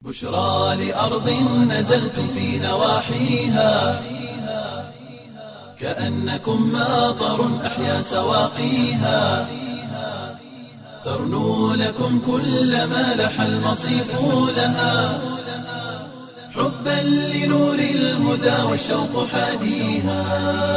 بشرى لأرض نزلتم في نواحيها كأنكم ماطر أحيا سواقيها ترنو لكم كل ما لح المصيف لها حبا لنور الهدى والشوق حاديها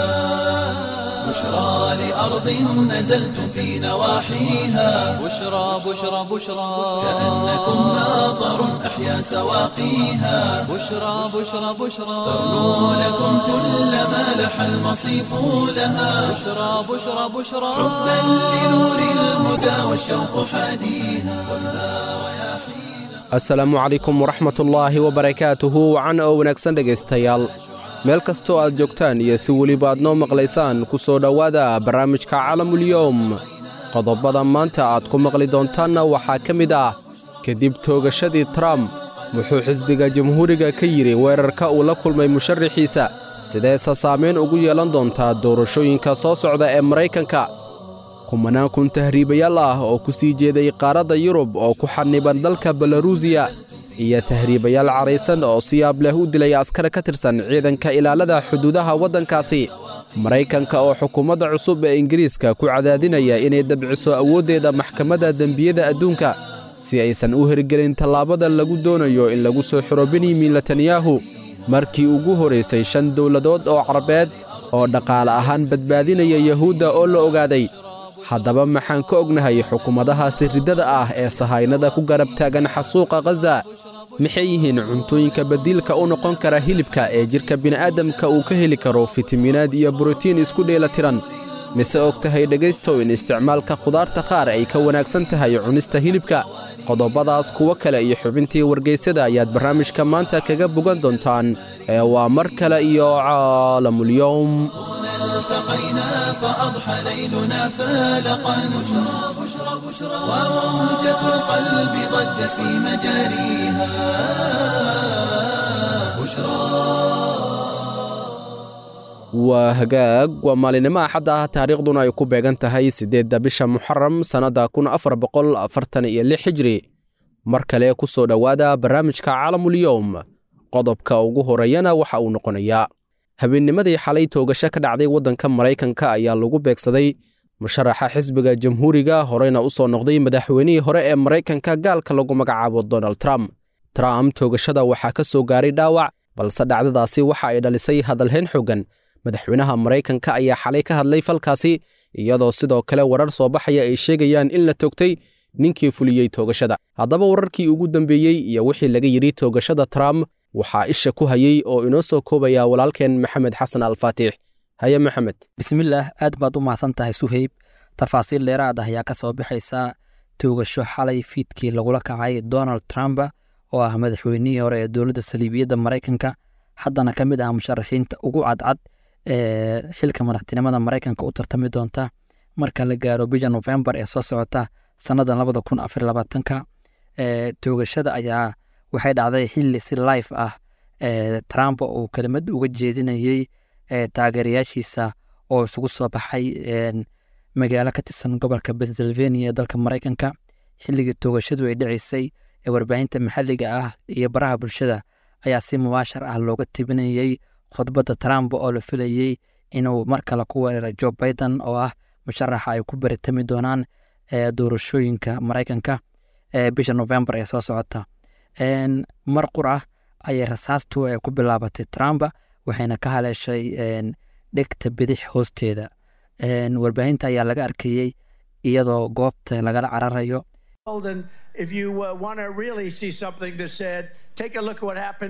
بشرى لأرض نزلتم في نواحيها بشرى بشرى بشرى كأنكم ماطر أحيا سواقيها بشرى بشرى بشرى ترنو لكم كل ما لح المصيف لها بشرى بشرى بشرى حبا لنور الهدى والشوق حاديها asalaamu calaykum waraxmatullaahi wabarakaatuhu wacan oo wanaagsan dhegaystayaal meel kastoo aad joogtaan iyo si weliba aad noo maqlaysaan ku soo dhowaada barnaamijka calamulyowm qodobada maanta aad ku maqli doontaanna waxaa ka mid ah kadib toogashadii trump wuxuu xisbiga jamhuuriga ka yidhi weerarka uu la kulmay musharaxiisa sideese saamayn ugu yeelan doontaa doorashooyinka soo socda ee maraykanka kumanaan kun tahriibayaal ah oo ku sii jeeday qaaradda yurub oo ku xaniban dalka belarusiya iyo tahriibayaal caraysan oo si yaab leh u dilay askar ka tirsan ciidanka ilaalada xuduudaha waddankaasi maraykanka oo xukuumadda cusub ee ingiriiska ku cadaadinaya inay dabciso awooddeeda maxkamadda dembiyada adduunka si aysan u hirgelin tallaabada lagu doonayo in lagu soo xiro benyamin netanyahu markii ugu horaysay shan dowladood oo carabeed oo dhaqaale ahaan badbaadinaya yahuudda oo la ogaaday haddaba maxaan ka ognahay xukuumadahaasi riddada ah ee sahaynada ku garab taagan xasuuqa khaza maxay yihiin cuntooyinka badiilka u noqon kara hilibka ee jidhka bini'aadamka uu ka heli karo fitamiinaad iyo borotiin isku dheela tiran mise og tahay dhegaystow in isticmaalka khudaarta qaar ay ka wanaagsan tahay cunista hilibka qodobadaas kuwo kale iyo xubintii wargaysyada ayaad barnaamijka maanta kaga bogan doontaan ee waa mar kale iyo caalamulyowm التقينا فأضحى ليلنا فالقا بشرى بشرى بشرى وموجة القلب ضجت في مجاريها waa hagaag waa maalinimo axad ah taariikhduna ay ku beegan tahay siddeedda bisha muxaram sannadda kun afar boqol afartan iyo lix hijri mar kale ku soo dhowaada barnaamijka caalamulyowm qodobka ugu horeeyana waxa uu noqonayaa habeennimadii xalay toogasho ka dhacday waddanka maraykanka ayaa lagu beegsaday musharaxa xisbiga jamhuuriga horeyna u soo noqday madaxweynihii hore ee maraykanka gaalka lagu magacaabo donald trump trump toogashada waxaa ka soo gaaray dhaawac balse dhacdadaasi waxa ay dhalisay hadalhayn xoogan madaxweynaha maraykanka ayaa xalay ka hadlay falkaasi iyadoo sidoo kale warar soo baxaya ay sheegayaan in la toogtay ninkii fuliyey toogashada haddaba wararkii ugu dambeeyey iyo wixii laga yidhi toogashada trump waxaa isha ku hayey oo inoo soo koobaya walaalkeen maxamed xasan alfaatix haye maxamed bismillaah aad baad u mahadsan tahay suheyb tafaasiil dheeraad ah ayaa ka soo baxaysa toogasho xalay fiidkii lagula kacay donald trump oo ah madaxweynihii hore ee dowladda saliibiyadda maraykanka haddana ka mid ah musharaxiinta ugu cadcad ee xilka madaxtinimada maraykanka u tartami doonta marka la gaaro bisha nofembar ee soo socota sannadan labada kun afar labaatanka toogashada ayaa waxay dhacday xilli si life ah trump uu kelimad uga jeedinayey taageerayaashiisa oo isugu soo baxay magaalo ka tirsan gobolka pennsylvania ee dalka maraykanka xilligii toogashadu ay dhicisay ee warbaahinta maxalliga ah iyo baraha bulshada ayaa si mubaashar ah looga tibinayey khudbadda trump oo la filayey inuu mar kale ku weeraro jo biden oo ah musharaxa ay ku baritami doonaan doorashooyinka maraykanka bisha novembar ee soo socota mar qur ah ayay rasaastu ku bilaabatay trump waxayna ka haleeshay dhegta bidix hoosteeda warbaahinta ayaa laga arkayey iyadoo goobta lagala cararayo And if you uh, want to really see something that said, take a look at what happened.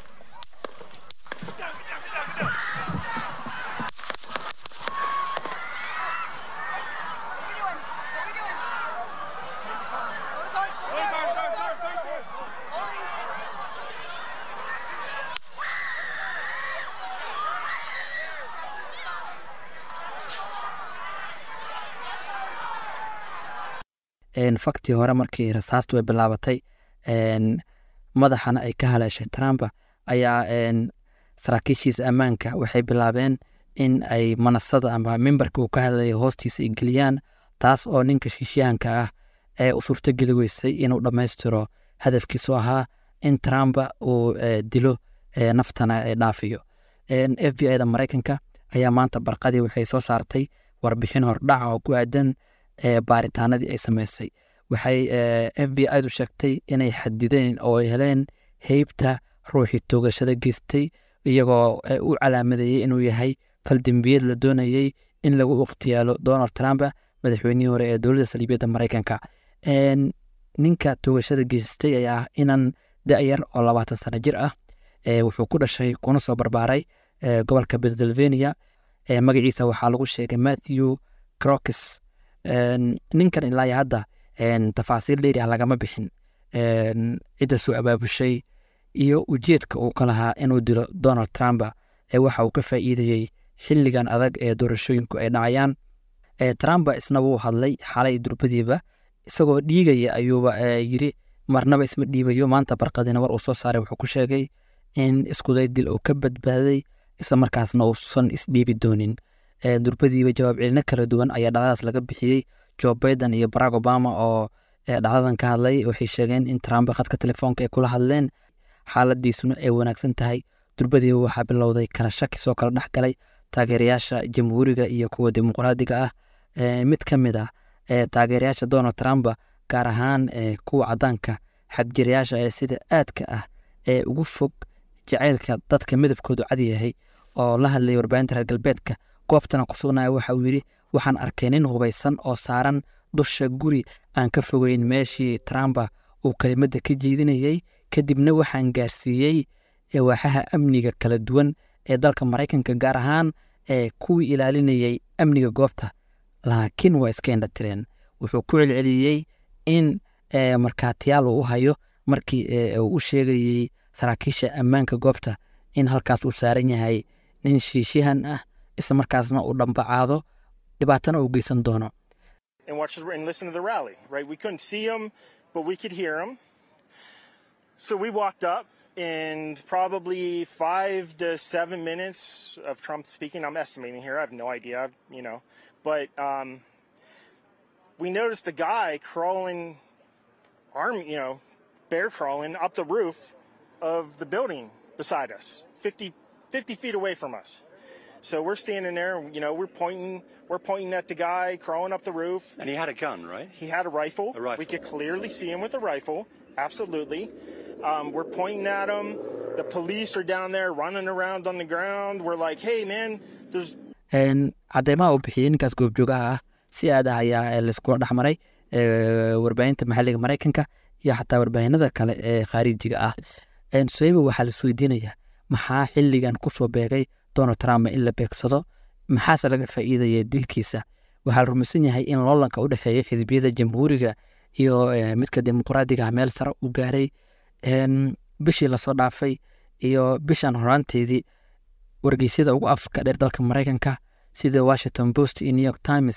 faktii hore markii rasaastu ay bilaabatay madaxana ay ka haleeshay trump ayaa saraakiishiisa ammaanka waxay bilaabeen in ay manasada ama mimbarka uu ka hadlaya hoostiisa ay geliyaan taas oo ninka shiishyahanka ah ee u suurtogeli weysay inuu dhammaystiro hadafkiisu ahaa in trump uu dilo naftana dhaafiyo f b i da maraykanka ayaa maanta barqadii waxay soo saartay warbixin hordhaca oo ku aadan baaritaanadii ay sameysay waxay f b i du sheegtay inay xadideen oo ay heleen heybta ruuxii toogashada geystay iyagoo u calaamadeeyey inuu yahay faldembiyeed la doonayey in lagu ikhtiyaalo donald trump madaxweynihii hore ee dowladda saliibiyadda maraykanka ninka toogashada geystay ayaa ah inan da-yar oo labaatan sano jir ah wuxuu ku dhashay kuna soo barbaaray gobolka pennsylvania magaciisa waxaa lagu sheegay matthew crokis ninkan ilaa hadda tafaasiil dheeri ah lagama bixin cidda soo abaabushay iyo ujeedka uu ka lahaa inuu dilo donald trump waxa uu ka faa'iidayey xilligan adag ee doorashooyinku ay dhacayaan trump isna wuu hadlay xalay durbadiiba isagoo dhiigaya ayuuba yiri marnaba isma dhiibayo maanta barqadina war uu soo saaray wuxuu ku sheegay in iskuday dil uu ka badbaaday isla markaasna uusan isdhiibi doonin durbadiiba jawaab celino kala duwan ayaa dhacdadaas laga bixiyey joe biden iyo barack obama oo dhacdadan ka hadlay waxay sheegeen in trump khadka telefoonka ay kula hadleen xaaladiisuna ay wanaagsan tahay durbadiiba waxaa bilowday kala shaki soo kala dhex galay taageerayaasha jamhuuriga iyo kuwa dimuqraadiga ah mid ka mid ah taageerayaasha donald trump gaar ahaan kuwa cadaanka xagjirayaasha ee sida aadka ah ee ugu fog jacaylka dadka midabkoodu cad yahay oo la hadlayay warbaahinta reer galbeedka goobtana ku sugnaya waxa uu yidhi waxaan arkay nin hubaysan oo saaran dusha guri aan ka fogeyn meeshii trump uu kelimadda ka jeedinayey kadibna waxaan gaarsiiyey waaxaha amniga kala duwan ee dalka maraykanka gaar ahaan ee kuwii ilaalinayay amniga goobta laakiin waa iska indhatireen wuxuu ku celceliyey in markaatiyaal uu u hayo markii uu u sheegayey saraakiisha ammaanka goobta in halkaas uu saaran yahay nin shiishihan ah isla markaasna uu dhambacaado dhibaatana uu geysan doono and watch the, and listen to the rally, right? We couldn't see him, but we could hear him. So we walked up, and probably five to seven minutes of Trump speaking. I'm estimating here. I have no idea, you know, but um, we noticed a guy crawling, arm, you know, bear crawling up the roof of the building beside us, 50, 50 feet away from us. So we're standing there, and, you know, we're pointing, we're pointing at the guy crawling up the roof. And he had a gun, right? He had a rifle. A rifle. We could clearly see him with a rifle. Absolutely. Um, we're pointing at him. The police are down there running around on the ground. We're like, hey, man, there's cadeymaha uu bixiyey ninkaas goobjoogaha ah si aad ah ayaa laiskula dhex maray warbaahinta maxalliga maraykanka iyo xataa warbaahinada kale ee khaarijiga ah soyba waxaa laisweydiinayaa maxaa xilligan kusoo beegay donald trump in la beegsado maxaase laga faa'iidaya dilkiisa waxaa la rumaysan yahay in loolanka u dhexeeya xisbiyada jamhuuriga iyo midka dimuqraadiga meel sare u gaaray bishii lasoo dhaafay iyo bishan horaanteedii wargeysyada ugu afka dheer dalka maraykanka sida washington post iyo new york times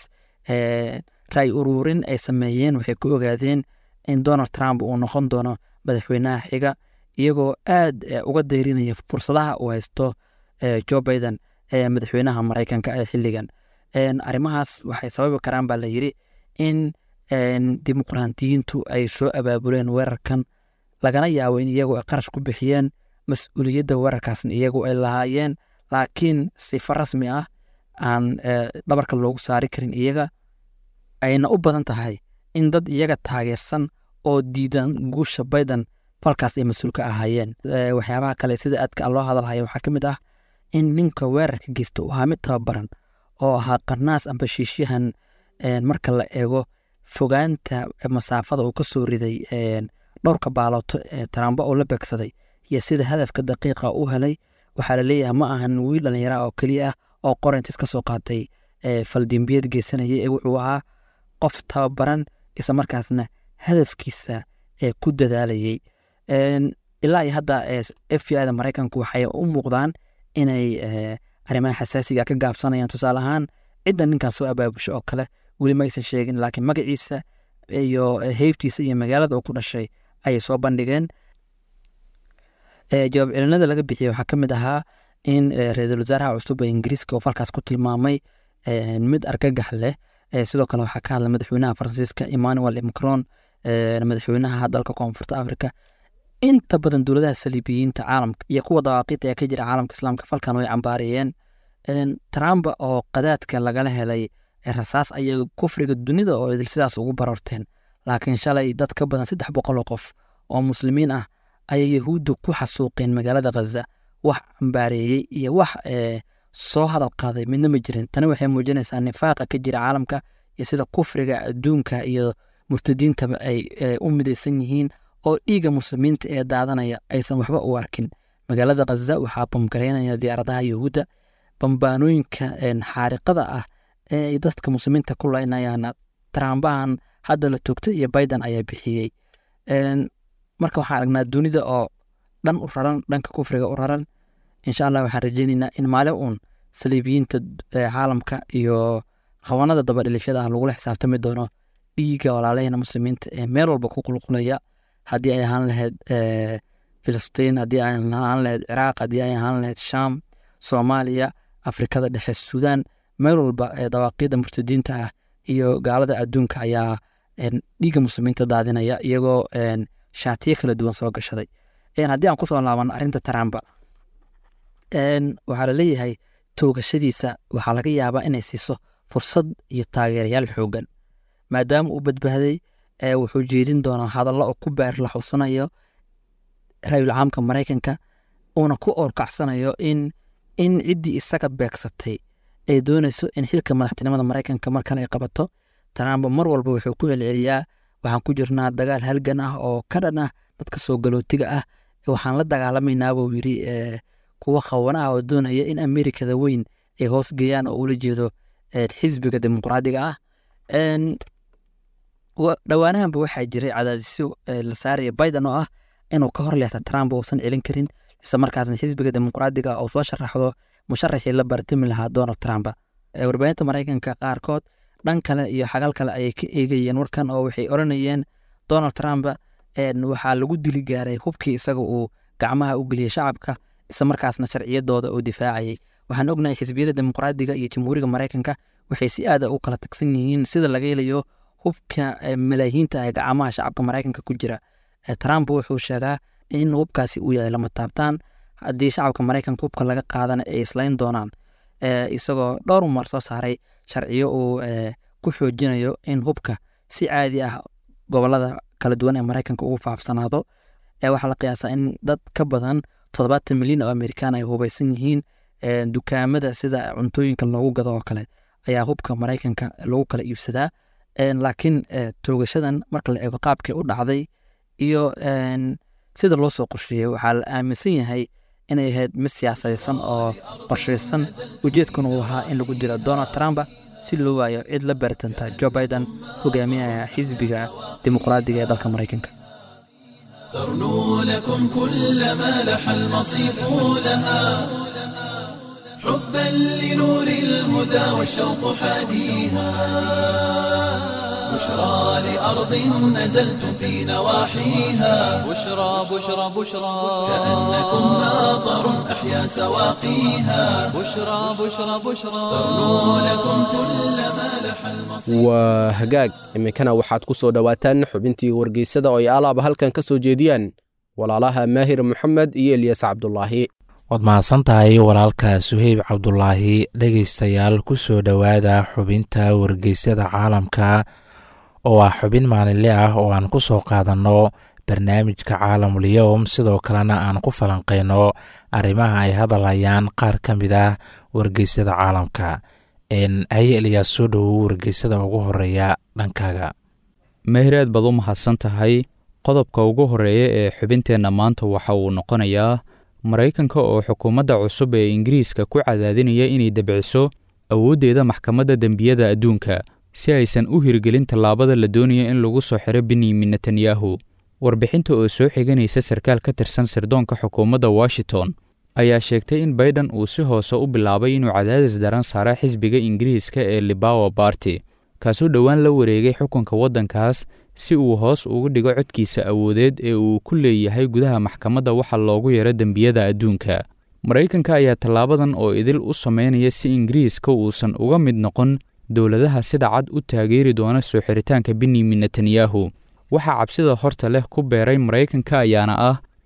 ray ururin ay sameeyeen waxay ku ogaadeen in donald trump uu noqon doono madaxweynaha xiga iyagoo aad uga dayrinaya fursadaha uu haysto joe biden ee madaxweynaha maraykanka ee xilligan arrimahaas waxay sababi karaan baa la yidhi in dimuqraantiyiintu ay soo abaabuleen weerarkan lagana yaabo in iyagu ay qarash ku bixiyeen mas-uuliyadda weerarkaasna iyagu ay lahaayeen laakiin sifo rasmi ah aan dhabarka loogu saari karin iyaga ayna u badan tahay in dad iyaga taageersan oo diidan guusha biden falkaas ay mas-uul ka ahaayeen waxyaabaha kale sida aadka loo hadalhaya waxaa ka mid ah in ninka weerarka geysta uu ahaa mid tababaran oo ahaa qarnaas amba shiishyahan marka la eego fogaanta masaafada uu ka soo riday dhowrka baalooto ee tarambo oo la beegsaday iyo sida hadafka daqiiqa u helay waxaa laleeyahay ma ahan wiil dhallinyara oo keliya ah oo qorintis ka soo qaatay faldembiyad geysanaya ee wuxuu ahaa qof tababaran isla markaasna hadafkiisa ee ku dadaalayay ilaa iyo hadda f b i da maraykanku waxay u muuqdaan inay arrimaha xasaasiga ka gaabsanayaan tusaale ahaan cidda ninkan soo abaabusho oo kale weli ma aysan sheegin laakiin magaciisa iyo heybtiisa iyo magaalada uu ku dhashay ayay soo bandhigeen jawaab celinada laga bixiyey waxaa ka mid ahaa in ra-iisul wasaaraha cusub ee ingiriiska oo falkaas ku tilmaamay mid argagax leh sidoo kale waxaa ka hadlay madaxweynaha faransiiska emmanuel macron madaxweynaha dalka koonfurta africa inta badan dowladaha saliibiyiinta caalamka iyo kuwa dawaaqiida ee ka jira caalamka islaamka falkan way cambaariyeen trump oo qadaadka lagala helay rasaas ayay kufriga dunida oo idil sidaas ugu bararteen laakiin shalay dad ka badan saddex boqol oo qof oo muslimiin ah ayay yahuudda ku xasuuqeen magaalada khaza wax cambaareeyey iyo wax soo hadal qaaday midna ma jirin tani waxay muujinaysaa nifaaqa ka jira caalamka iyo sida kufriga adduunka iyo murtadiintaba ay u midaysan yihiin oo dhiigga muslimiinta ee daadanaya aysan waxba u arkin magaalada khaza waxaa bamgareynaya diyaaradaha yahuudda bambaanooyinka xaariqada ah ee ay dadka muslimiinta ku laynayaan trambahan hadda la toogtay iyo biden ayaa bixiyey marka waxaan aragnaa dunida oo dhan u raran dhanka kufriga u raran insha allah waxaan rajeyneynaa in maalin uun saliibiyiinta caalamka iyo qabanada dabadhilifyada ah lagula xisaabtami doono dhiiga walaalahena muslimiinta ee meel walba ku qulqulaya haddii ay ahaan lahayd filistiin haddii ay ahaan lahayd ciraaq haddii ay ahaan lahayd shaam soomaaliya afrikada dhexe suudaan meel walba ee dawaaqiida murtadiinta ah iyo gaalada adduunka ayaa dhiigga muslimiinta daadinaya iyagoo shaatiyo kala duwan soo gashaday haddii aan kusoo laaban arrinta trumpa waxaa laleeyahay toogashadiisa waxaa laga yaabaa inay siiso fursad iyo taageerayaal xoogan maadaama uu badbaaday wuxuu jeedin doonaa hadallo oo ku baar la xusanayo ra-yul caamka maraykanka uuna ku oorkacsanayo in in ciddii isaga beegsatay ay doonayso in xilka madaxtinimada maraykanka mar kale ay qabato trump mar walba wuxuu ku celceliyaa waxaan ku jirnaa dagaal halgan ah oo ka dhan ah dadka soo galootiga ah waxaan la dagaalamaynaa buu yidhi kuwa khawana ah oo doonaya in amerikada weyn ay hoos geeyaan oo ula jeedo xisbiga dimuqraadiga ah dhowaanahanba waxaa jiray cadaadisyo la saaraya biden oo ah inuu ka hor leexta trump uusan celin karin isla markaasna xisbiga dimuqraadiga uu soo sharaxdo musharaxii la bartami lahaa donald trump warbaahinta maraykanka qaarkood dhan kale iyo xagal kale ayay ka eegayeen warkan oo waxay oranayeen donald trump waxaa lagu dili gaaray hubkii isaga uu gacmaha u geliyey shacabka isla markaasna sharciyadooda uu difaacayay waxaan ognahay xisbiyada dimuqraadiga iyo jamhuuriga maraykanka waxay si aada u kala tagsan yihiin sida laga helayo hubka malaayiinta ee gacmaha shacabka maraykanka ku jira trump wuxuu sheegaa in hubkaasi uu yahay lama taabtaan haddii shacabka maraykanka hubka laga qaadana ay islayn doonaan isagoo dhowr mar soo saaray sharciyo uu ku xoojinayo in hubka si caadi ah gobolada kala duwan ee maraykanka ugu faafsanaado waxaa la qiyaasaa in dad ka badan toddobaatan milyan oo amerikaan ay hubaysan yihiin dukaamada sida cuntooyinka loogu gado oo kale ayaa hubka maraykanka lagu kala iibsadaa laakiin toogashadan marka la eego qaabkii u dhacday iyo sida loo soo qorsheeyey waxaa la aaminsan yahay inay ahayd mid siyaasadaysan oo qorshaysan ujeedkuna uu ahaa in lagu dilo donald trump si loo waayo cid la baritanta jo biden hogaamiyaha xisbiga dimuqraadiga ee dalka maraykanka ترنو لكم كل ما لح المصيف لها حبا لنور الهدى والشوق حاديها بشرى لأرض نزلتم في نواحيها بشرى بشرى بشرى كأنكم ناظر أحيا سواقيها بشرى بشرى بشرى ترنو لكم كل ما لح المصيف waa hagaag iminkana waxaad ku soo dhowaataan xubintii wargeysada oo ay alaaba halkan ka soo jeediyaan walaalaha maahir moxamed iyo eliyas cabdulaahi waad mahadsan tahay walaalka suheyb cabdulaahi dhegaystayaal ku soo dhowaada xubinta wargeysyada caalamka oo ah xubin maalinle ah oo aan ku soo qaadanno barnaamijka caalamuliyowm sidoo kalena aan ku falanqeyno arrimaha ay hadalhayaan qaar ka mid ah wargeysyada caalamka haye eliyaas soo dhowow wargeysada ugu horeeya dhankaaga mehireed baad u mahadsan tahay qodobka ugu horeeya ee xubinteenna maanta waxa uu noqonayaa maraykanka oo xukuumadda cusub ee ingiriiska ku cadaadinaya inay debciso awooddeeda maxkamadda dembiyada adduunka si aysan u hirgelin tallaabada la doonayo in lagu soo xiro benyamin netanyahu warbixinta oo soo xiganaysa sarkaal ka tirsan sirdoonka xukuumadda washington ayaa sheegtay in baiden uu si hoose u bilaabay inuu cadaadis daran saara xisbiga ingiriiska ee libawa barty kaasoo dhowaan la wareegay xukunka waddankaas si uu hoos ugu dhigo codkiisa awoodeed ee uu ku leeyahay gudaha maxkamadda waxa loogu yaro dembiyada adduunka maraykanka ayaa tallaabadan oo idil u sameynaya si ingiriiska uusan uga mid noqon dowladaha sida cad u taageeri doona soo xiritaanka benyamin netanyahu waxaa cabsida horta leh ku beeray maraykanka ayaana ah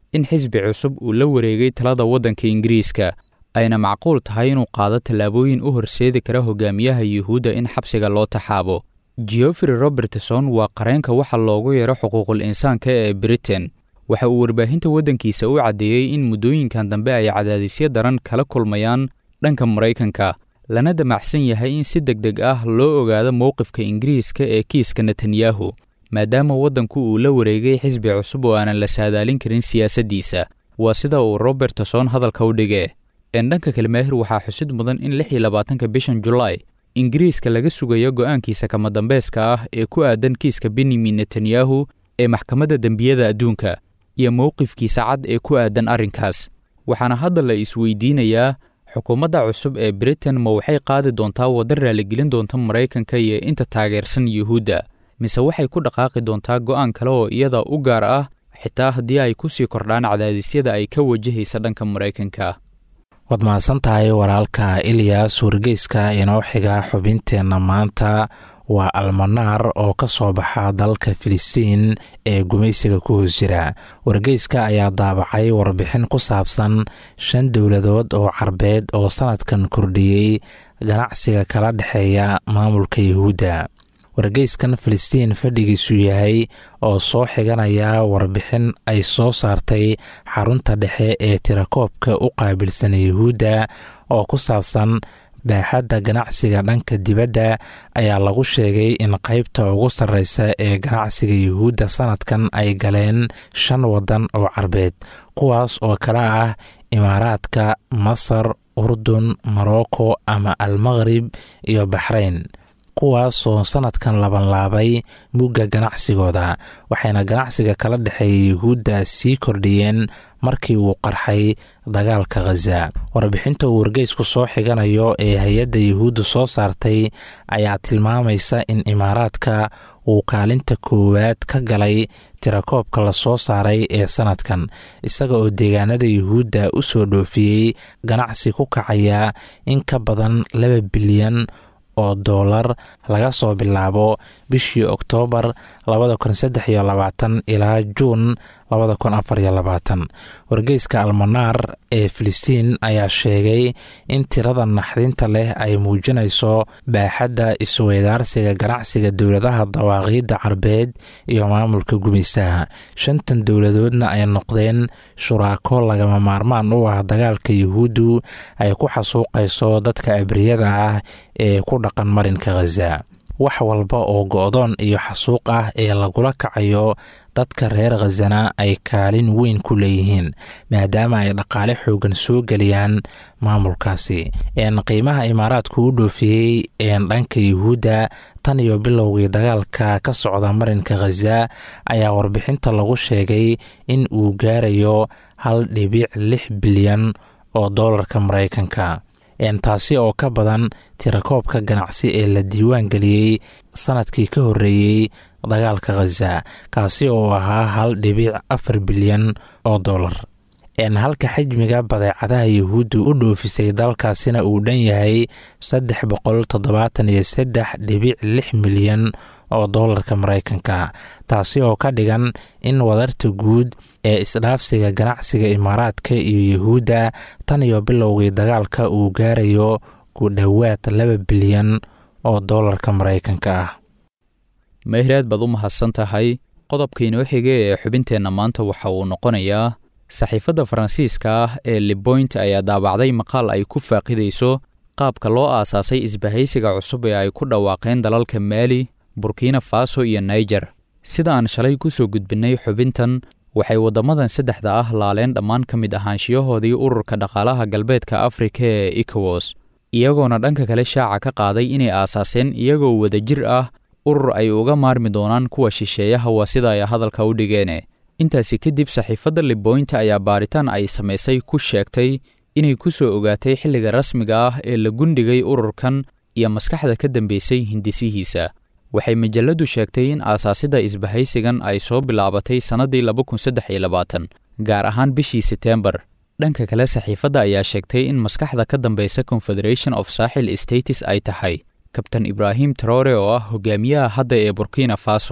in xisbi cusub uu la wareegay talada waddanka ingiriiska ayna macquul tahay inuu qaado tallaabooyin u horseedi kara hogaamiyaha yuhuudda in xabsiga loo taxaabo geoffrey robertson waa qareenka waxa loogu yeero xuquuqul insaanka ee britain waxa uu warbaahinta waddankiisa u caddeeyey in muddooyinkan dambe ay cadaadisyo daran kala kulmayaan dhanka maraykanka lana damacsan yahay in si deg deg ah loo ogaado mowqifka ingiriiska ee kiiska netanyahu maadaama waddanku uu la wareegay xisbi cusub oo aanan la saadaalin karin siyaasaddiisa waa sida uu robertson hadalka u dhigee een dhanka kale maahir waxaa xusid mudan in lix iyo labaatanka bishan julaay ingiriiska laga sugayo go'aankiisa kama dambayska ah ee ku aadan kiiska benyamin netanyahu ee maxkamadda dembiyada adduunka iyo mowqifkiisa cad ee ku aadan arrinkaas waxaana hadda la isweydiinayaa xukuumadda cusub ee britain ma waxay qaadi doontaa wadda raaligelin doonta maraykanka iyo inta taageersan yuhuudda mise waxay ku dhaqaaqi doontaa go'aan kale oo iyada u gaar ah xitaa haddii ay ku sii kordhaan cadaadisyada ay ka wajahaysa dhanka maraykanka waad mahadsan tahay walaalka ilyas wargeyska inoo xiga xubinteenna maanta waa almanaar oo ka soo baxa dalka filistiin ee gumaysiga ku hoos jira wargeyska ayaa daabacay warbixin ku saabsan shan dowladood oo carbeed oo sannadkan kordhiyey ganacsiga kala dhexeeya maamulka yuhuudda wargeyskan filistiin fadhigiisu yahay oo soo xiganaya warbixin ay soo saartay xarunta dhexe ee tirakoobka u qaabilsan yuhuudda oo ku saabsan baaxadda ganacsiga dhanka dibadda ayaa lagu sheegay in qaybta ugu sarreysa ee ganacsiga yuhuudda sannadkan ay galeen shan waddan oo carbeed kuwaas oo kale ah imaaraadka masar urdun morocco ama almaqrib iyo baxrayn kuwaasoo sannadkan labanlaabay mugga ganacsigooda waxayna ganacsiga kala dhexeeya yuhuudda sii kordhiyeen markii uu qarxay dagaalka khaza warbixinta uu wargeysku soo xiganayo ee hay-adda yuhuudda soo saartay ayaa tilmaamaysa in imaaraadka uu kaalinta koowaad ka galay tirakoobka la soo saaray ee sannadkan isaga oo deegaanada yuhuudda u soo dhoofiyey ganacsi ku kacaya in ka badan laba bilyan oo doolar laga soo bilaabo bishii oktoobar labada kun saddex iyo labaatan ilaa juun labada kun afar iyo labaatan wargeyska almanaar ee filistiin ayaa sheegay in tirada naxdinta leh ay muujinayso baaxadda isweydaarsiga ganacsiga dowladaha dawaaqiidda carbeed iyo maamulka gumaystaha shantan dowladoodna ay noqdeen shuraako lagama maarmaan u ah dagaalka yuhuuddu ay ku xasuuqayso dadka abriyada ah ee ku dhaqan marinka khaza wax walba oo go-doon iyo xasuuq ah ee lagula kacayo dadka reer khazana ay kaalin weyn ku leeyihiin maadaama ay dhaqaale xoogan soo geliyaan maamulkaasi een qiimaha imaaraadku u dhoofiyey een dhanka yuhuudda tan iyo bilowgii dagaalka ka socda marinka khaza ayaa warbixinta lagu sheegay in uu gaarayo hal dhibic lix bilyan oo doolarka maraykanka taasi oo ka badan tirakoobka ganacsi ee la diiwaan geliyey sannadkii ka horreeyey dagaalka khaza kaasi oo ahaa hal dhibic afar bilyan oo dollar halka xajmiga badeecadaha yuhuuddu u dhoofisay dalkaasina uu dhan yahay saddex boqol toddobaatan iyo saddex dhibic lix milyan oo doolarka maraykanka taasi oo ka dhigan in wadarta guud ee isdhaafsiga ganacsiga imaaraadka iyo yuhuudda tan iyo bilowgii dagaalka uu gaarayo ku dhowaad laba bilyan oo doolarka maraykanka ah meehraad baad u mahadsan tahay qodobka inoo xiga ee xubinteenna maanta waxa uu noqonayaa saxiifadda faransiiska ah ee liboint ayaa daabacday maqaal ay ku faaqidayso qaabka loo aasaasay isbahaysiga cusub ee ay ku dhawaaqeen dalalka maali burkina faso iyo naijer sida aan shalay ku soo gudbinnay xubintan waxay waddamadan saddexda ah laaleen dhammaan ka mid ahaanshiyahoodii ururka dhaqaalaha galbeedka afrika ee ikowas iyagoona dhanka kale shaaca ka qaaday inay aasaaseen iyagoo wadajir ah urur ay uga maarmi doonaan kuwa shisheeyaha waa sida ay hadalka u dhigeene intaasi kadib saxiifadda liboynta ayaa baaritaan ay samaysay ku sheegtay inay ku soo ogaatay xilliga rasmiga ah ee la gundhigay ururkan iyo maskaxda ka dambaysay hindisihiisa waxay majalladdu sheegtay in aasaasidda isbahaysigan ay soo bilaabatay sannaddii laba kun saddex iyo labaatan gaar ahaan bishii seteembar dhanka kale saxiifadda ayaa sheegtay in maskaxda ka dambaysa confederation of saaxil states ay tahay kabtan ibraahim traore oo ah hogaamiyaha hadda ee burkina faso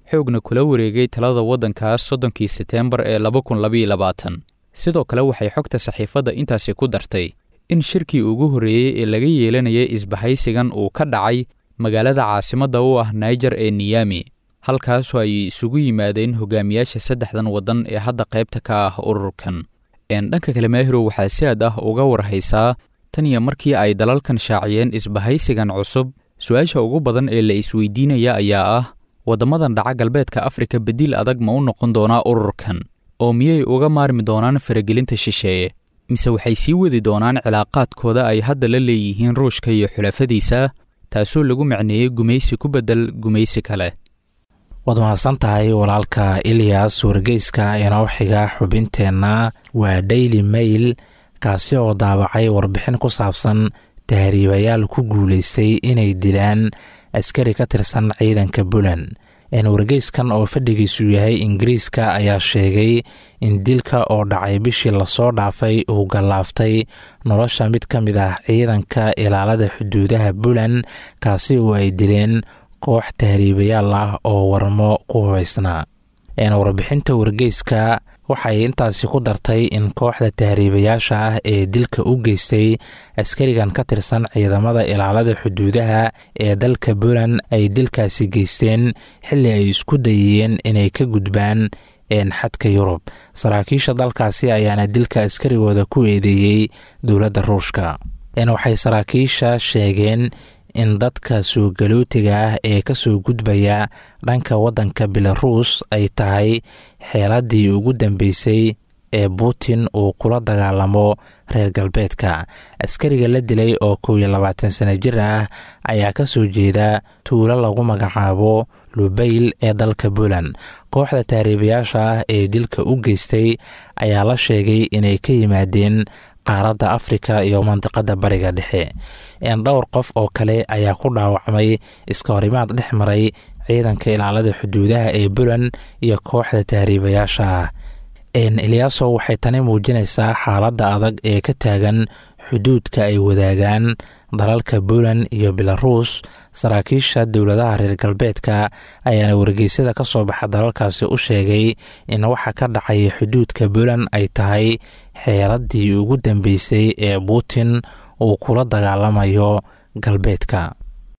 xoogna kula wareegay talada waddankaas soddonkii seteembar ee laba kun labaiyo labaatan sidoo kale waxay xogta saxiifadda intaasi ku dartay in shirkii ugu horreeyey ee laga yeelanayay isbahaysigan uu ka dhacay magaalada caasimadda u ah naijer ee niyami halkaasoo ay isugu yimaadeen hogaamiyaasha saddexdan waddan ee hadda qaybta ka ah ururkan dhanka kale maahiro waxaa si aad ah uga warhaysaa tan iyo markii ay dalalkan shaaciyeen isbahaysigan cusub su-aasha ugu badan ee la isweydiinaya ayaa ah waddamadan dhaca galbeedka afrika bediil adag ma u noqon doonaa ururkan oo miyay uga maarmi doonaan faragelinta shisheeye mise waxay sii wadi doonaan cilaaqaadkooda ay hadda la leeyihiin ruushka iyo xulafadiisa taasoo lagu macneeyey gumaysi ku beddel gumaysi kale waad mahadsan tahay walaalka ilyas wargeyska inoo xiga xubinteenna waa daily mail kaasi oo daabacay warbixin ku saabsan tahriibayaal ku guulaystay inay dilaan askari ka tirsan ciidanka buland wargeyskan oo fadhigiisu yahay ingiriiska ayaa sheegay in dilka oo dhacay bishii lasoo dhaafay uu gallaaftay nolosha mid ka mid ah ciidanka ilaalada xuduudaha buland kaasi oo ay dileen koox tahriibayaal ah oo warmo ku hubaysnaa warbixinta wargeyska waxay intaasi ku dartay in kooxda tahriibayaasha ah ee dilka u geystay askarigan ka tirsan ciidamada ilaalada xuduudaha ee dalka buland ay dilkaasi geysteen xilli ay isku dayeen inay ka gudbaan xadka yurub saraakiisha dalkaasi ayaana dilka askarigooda ku eedeeyey dowladda ruushka waxay saraakiisha sheegeen in dadka soo galootiga ah ee ka soo gudbaya dhanka waddanka belaruus ay tahay xeeladii ugu dambeysay ee putin uu kula dagaalamo reer galbeedka askariga la dilay oo kow iyo labaatan sana jir ah ayaa ka soo jeeda tuulo lagu magacaabo lubayl ee dalka puland kooxda taariibayaasha ah ee dilka u geystay ayaa la sheegay inay ka yimaadeen qaaradda afrika iyo mandiqada bariga dhexe dhowr qof oo kale ayaa ku dhaawacmay iska horimaad dhex maray ciidanka ilaalada xuduudaha ee buland iyo kooxda tahriibayaasha ah eliyaaso waxay tani muujinaysaa xaaladda adag ee ka taagan xuduudka ay wadaagaan dalalka buland iyo belaruus saraakiisha dowladaha reer galbeedka ayaana wargeysyada ka soo baxa dalalkaasi u sheegay in waxa ka dhacaya xuduudka buland ay tahay xeeladii ugu dambeysay ee putin uu kula dagaalamayo galbeedka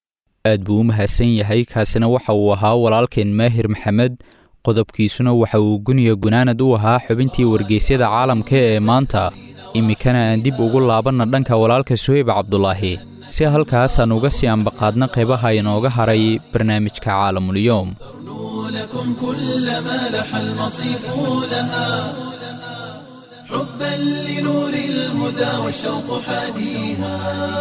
aad buu u mahadsan yahay kaasina waxa uu ahaa walaalkeen maahir maxamed qodobkiisuna waxa uu guniya gunaanad u ahaa xubintii wargeysyada caalamka ee maanta iminkana aan dib ugu laabanna dhanka walaalka suheyb cabdulaahi si halkaasaan uga sii ambaqaadna qaybaha inooga haray barnaamijka caalamulyoom لكم كل ما لح المصيف لها حبا لنور الهدى والشوق حاديها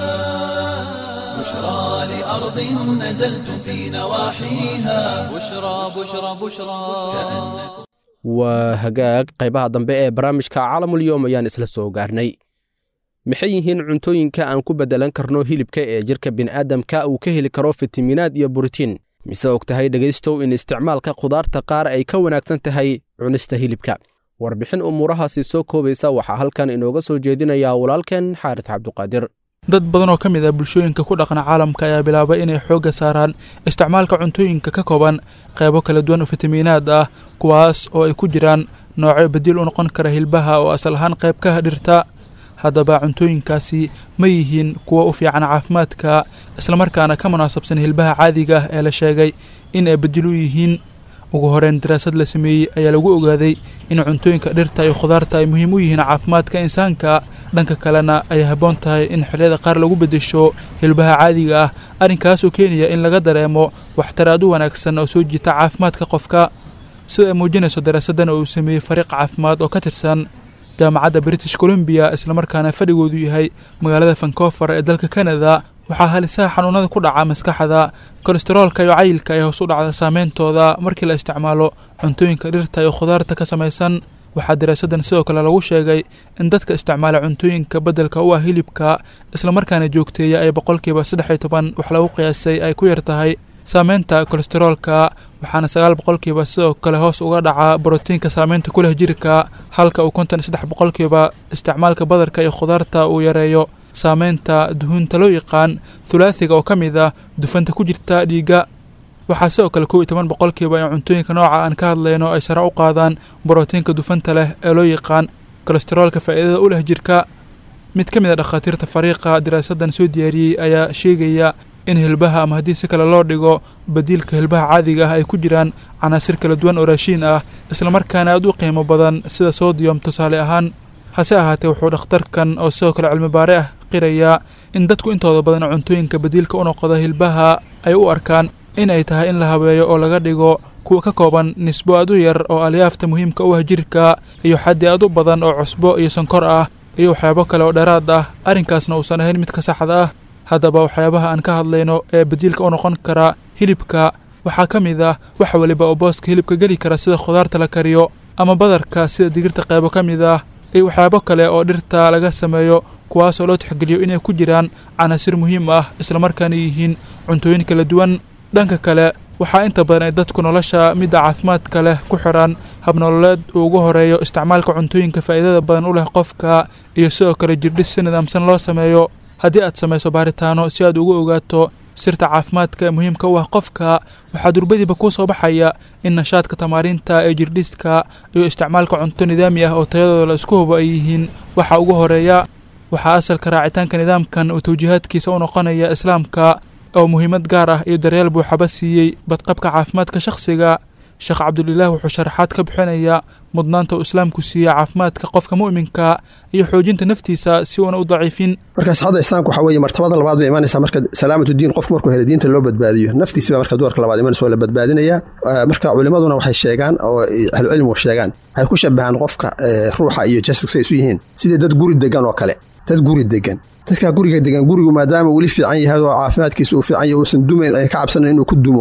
بشرى لأرض نزلتم في نواحيها بشرى بشرى بشرى waa hagaag qaybaha dambe ee barnaamijka caalamulyoom ayaan isla soo gaarnay maxay yihiin cuntooyinka aan ku beddelan karno hilibka ee jirka bini'aadamka uu ka heli karo fitaminaad iyo borotiin mise og tahay dhegaystow in isticmaalka khudaarta qaar ay ka wanaagsan tahay cunista hilibka warbixin umuurahaasi soo koobaysa waxaa halkan inooga soo jeedinayaa walaalkeen xaaris cabduqaadir dad badan oo ka mid ah bulshooyinka ku dhaqna caalamka ayaa bilaabay inay xoogga saaraan isticmaalka cuntooyinka ka kooban qaybo kala duwan oo fitamiinaad ah kuwaas oo ay ku jiraan noocyo badiil u noqon kara hilbaha oo asal ahaan qayb ka dhirta haddaba cuntooyinkaasi ma yihiin kuwa u fiican caafimaadka islamarkaana ka munaasabsan hilbaha caadiga ah ee la sheegay in ay bedil u yihiin ugu horeyn daraasad la sameeyey ayaa lagu ogaaday in cuntooyinka dhirta iyo khudaarta ay muhiim u yihiin caafimaadka insaanka dhanka kalena ay habboon tahay in xilliyada qaar lagu beddesho hilbaha caadiga ah arrinkaasoo keenaya in laga dareemo waxtar aad u wanaagsan oo soo jiita caafimaadka qofka sida ay muujinayso daraasaddan oo uu sameeyey fariiq caafimaad oo ka tirsan jaamacadda british columbia islamarkaana fadhigoodu yahay magaalada vancouver ee dalka canada waxaa halisaha xanuunada ku dhaca maskaxda kolesteroolka iyo cayilka ee hoos u dhacda saameyntooda markii la isticmaalo cuntooyinka dhirta iyo khudaarta ka samaysan waxaa daraasaddan sidoo kale lagu sheegay in dadka isticmaala cuntooyinka beddelka u ah hilibka islamarkaana joogteeya ay boqolkiiba saddex iyo toban wax lagu qiyaasay ay ku yar tahay saameynta kolesteroolka waxaana sagaal boqolkiiba sidoo kale hoos uga dhaca borotiinka saameynta ku leh jirka halka uu konton saddex boqolkiiba isticmaalka badarka iyo khudaarta uu yareeyo saameynta duhuunta loo yaqaan thulaathiga oo ka mid ah dufanta ku jirta dhiigga waxaa sidoo kale kow iyo toban boqolkiiba in cuntooyinka nooca aan ka hadlayno ay sare u qaadaan borotiinka dufanta leh ee loo yaqaan kolesteroolka faa'iidada u leh jirka mid ka mid a dhakhaatiirta fariiqa diraasaddan soo diyaariyey ayaa sheegaya in hilbaha ama haddii si kale loo dhigo badiilka hilbaha caadiga ah ay ku jiraan canaasir kala duwan oo raashiin ah islamarkaana aad u qiimo badan sida sodiyom tusaale ahaan hase ahaatee wuxuu dhakhtarkan oo sidoo kale cilmi baare ah qirayaa in dadku intooda badan cuntooyinka badiilka u noqda hilbaha ay u arkaan in ay tahay in la habeeyo oo laga dhigo kuwa ka kooban nisbo aad u yar oo alyaafta muhiimka u ah jirka iyo xaddi aad u badan oo cusbo iyo sonkor ah iyo waxyaabo kale oo dheeraad ah arrinkaasna uusan ahayn midka saxda ah haddaba waxyaabaha aan ka hadlayno ee badiilka u noqon kara hilibka waxaa ka mid ah wax weliba oo booska hilibka geli kara sida khudaarta la kariyo ama badarka sida digirta qaybo ka mid ah iyo waxyaabo kale oo dhirta laga sameeyo kuwaasoo loo tixgeliyo inay ku jiraan canaasir muhiim ah islamarkaana yihiin cuntooyin kala duwan dhanka kale waxaa inta badan ay dadku nolosha midda caafimaadka leh ku xidhan habnololeed uu ugu horeeyo isticmaalka cuntooyinka faa'iidada badan u leh qofka iyo sidoo kale jirdhis si nidaamsan loo sameeyo haddii aad samayso baaritaano si aad ugu ogaato sirta caafimaadka ee muhiimka u ah qofka waxaa durbadiiba kuu soo baxaya in nashaadka tamaariinta ee jirdhiska iyo isticmaalka cunto nidaami ah oo tayadooda la isku hubo ay yihiin waxa ugu horeeya waxaa asalka raacitaanka nidaamkan uu tawjiihaadkiisa u noqonaya islaamka oo muhiimad gaar ah iyo daryeel buuxaba siiyey badqabka caafimaadka shakhsiga sheekh cabdulilaah wuxuu sharaxaad ka bixinayaa mudnaanta uu islaamku siiya caafimaadka qofka mu'minka iyo xoojinta naftiisa si uuna u daciifin marka sixadda islaamka waxaa weeye martabada labaad bay imanaysaa marka salaamatu diin qofku markuu helo diinta loo badbaadiyo naftiisi baa marka duwarka labaad imanaysa oo la badbaadinaya marka culimaduna waxay sheegaan oo ahlucilmigu sheegaan waxay ku shabahaan qofka ruuxa iyo jasadku say isu yihiin sidii dad guri degan oo kale dad guri degan dadkaa guriga degan gurigu maadaama weli fiican yahay oo caafimaadkiisa uu fiican yahay uusan dumayn ay ka cabsanayn inuu ku dumo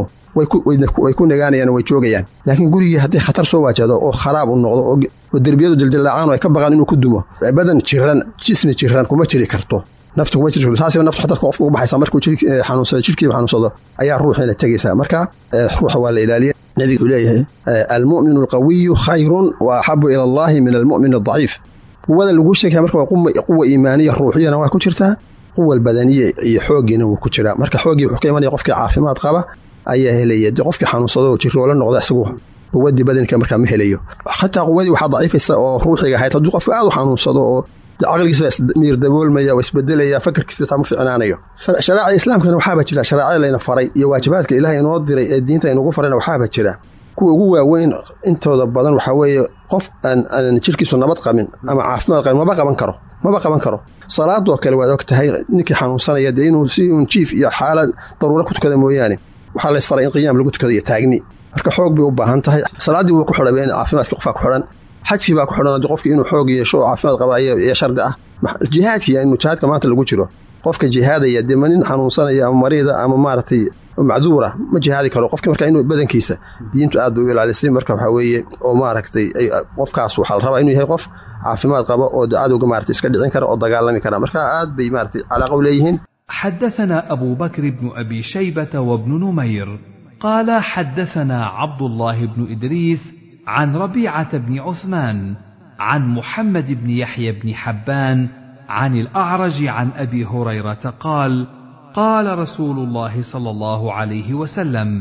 way ku nagaanayaan way joogayaan laakiin gurigii haddii khatar soo waajahdo oo kharaab u noqdo oo derbiyadu jildillaacaan oo ay ka baqaan inuu ku dumo badan jiran jismi jiran kuma jiri karto naftu kuma jiri karto saasiba naftu xataa qofka ugu baxaysa markuu xanuunsado jirkiiba xanuunsado ayaa ruuxiina tegaysaa marka ruuxa waa la ilaaliya nebigu uu leeyahay almu'minu alqawiyu khayrun wa axabu ila allahi min almu'min aldaciif quwada laguu sheegaya marka waa quwa iimaaniya ruuxiyana waa ku jirtaa quwa badaniya iyo xooggiina wuu ku jiraa marka xooggii wuxuu ka imanaya qofkii caafimaad qaba ayaa helaya dee qofkii xanuunsado oo jiroola noqda isagu quwadii badanka markaa ma helayo xataa quwadii waxaa daciifaysa oo ruuxiga ahayd hadduu qofka aad u xanuunsado oo caqligiisa miir daboolmaya waa isbedelaya fakarkiisa xitaa ma ficnaanayo sharaaca islaamkana waxaaba jira sharaacada layna faray iyo waajibaadka ilaahay inoo diray ee diinta inugu farayna waxaaba jira kuwa ugu waaweyn intooda badan waxaa weeye qof aan jirkiisu nabad qabin ama caafimaad qabin maba qaban karo maba qaban karo salaadoo kale waad og tahay ninkii xanuunsanaya dee inuu si uun jiif iyo xaalad daruuro ku tukada mooyaane waxaa la isfaray in qiyaam lagu tukado iyo taagni marka xoog bay u baahan tahay salaaddii wuu ku xidhaba in caafimaadkii qofaa ku xidhan xajkii baa ku xidhan haddii qofkii inuu xoog yeesho oo caafimaad qaba iyo shardi ah jihaadkii inuu jihaadka maanta lagu jiro qofka jihaadaya dee ma nin xanuunsanaya ama mariida ama maaragtay macduura ma jihaadi karo qofki marka inuu badankiisa diintu aad bay u ilaalisay marka waxaa weeye oo maaragtay qofkaas waxaa la rabaa inuu yahay qof caafimaad qaba oo cadowga maaragtay iska dhicin kara oo dagaalami kara marka aad bay maaragtay calaaqa u leeyihiin حدثنا أبو بكر بن أبي شيبة وابن نمير قال حدثنا عبد الله بن إدريس عن ربيعة بن عثمان عن محمد بن يحيى بن حبان عن الأعرج عن أبي هريرة قال قال رسول الله صلى الله عليه وسلم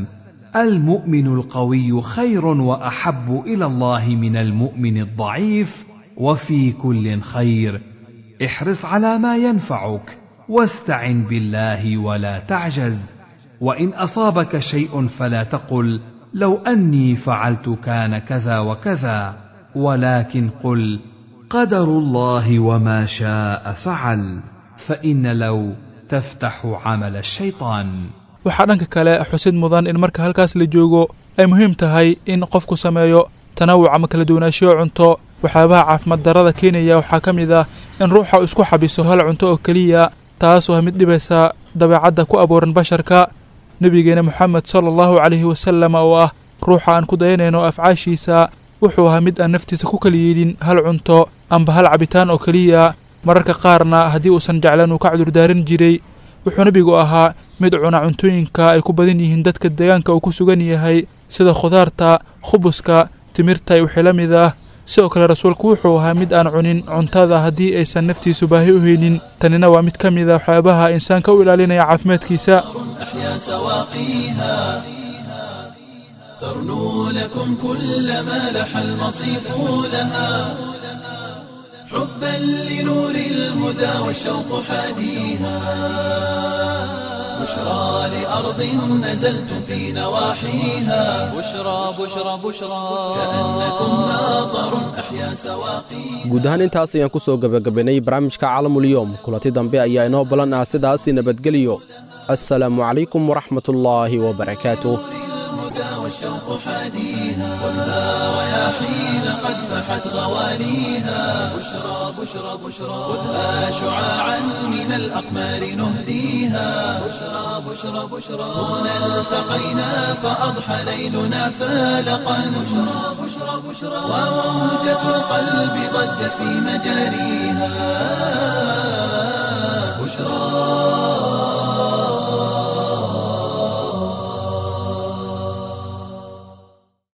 المؤمن القوي خير وأحب إلى الله من المؤمن الضعيف وفي كل خير احرص على ما ينفعك واستعن بالله ولا تعجز وان اصابك شيء فلا تقل لو اني فعلت كان كذا وكذا ولكن قل قدر الله وما شاء فعل فان لو تفتح عمل الشيطان waxaa dhanka kale xusid mudan in marka halkaas la joogo ay muhiim tahay in qofku sameeyo tanawuc ama kala duwanaanshiyo cunto waxyaabaha caafimaad darrada keenaya waxaa ka mid ah in ruuxa isku xabiso hal cunto oo keliya taas waa mid dhibaysa dabeecadda ku abuuran basharka nebigeena moxamed sala allahu calayhi wasalam oo ah ruuxa aan ku dayanayno afcaashiisa wuxuu ahaa mid aan naftiisa ku kala yeelin hal cunto amba hal cabitaan oo keliya mararka qaarna haddii uusan jeclan uu ka cudurdaaran jiray wuxuu nebigu ahaa mid cuna cuntooyinka ay ku badan yihiin dadka deegaanka uu ku sugan yahay sida khudaarta khubuska timirta iyo wixii la mid ah sidoo kale rasuulku wuxuu ahaa mid aan cunin cuntada haddii aysan naftiisu baahi u haynin tanina waa mid ka mid a waxyaabaha insaanka u ilaalinaya caafimaadkiisa ترنو لكم كل ما لح المصيف لها حبا لنور الهدى والشوق حاديها بشرى لأرض نزلتم في نواحيها بشرى بشرى بشرى كأنكم ماطر أحيا سواقيها guud ahaan intaas ayaan ku soo gebagabaynay barnaamijka caalamulyoom kulanti dambe ayaa inoo ballan ah sidaasi nabadgeliyo assalaamu calaykum waraxmatullaahi wabarakaatuh الهدى والشوق حاديها خذها رياحين قد فحت غواليها بشرى بشرى بشرى خذها شعاعا من الأقمار نهديها بشرى بشرى بشرى هنا التقينا فأضحى ليلنا فالقا بشرى بشرى بشرى وموجة القلب ضجت في مجاريها بشرى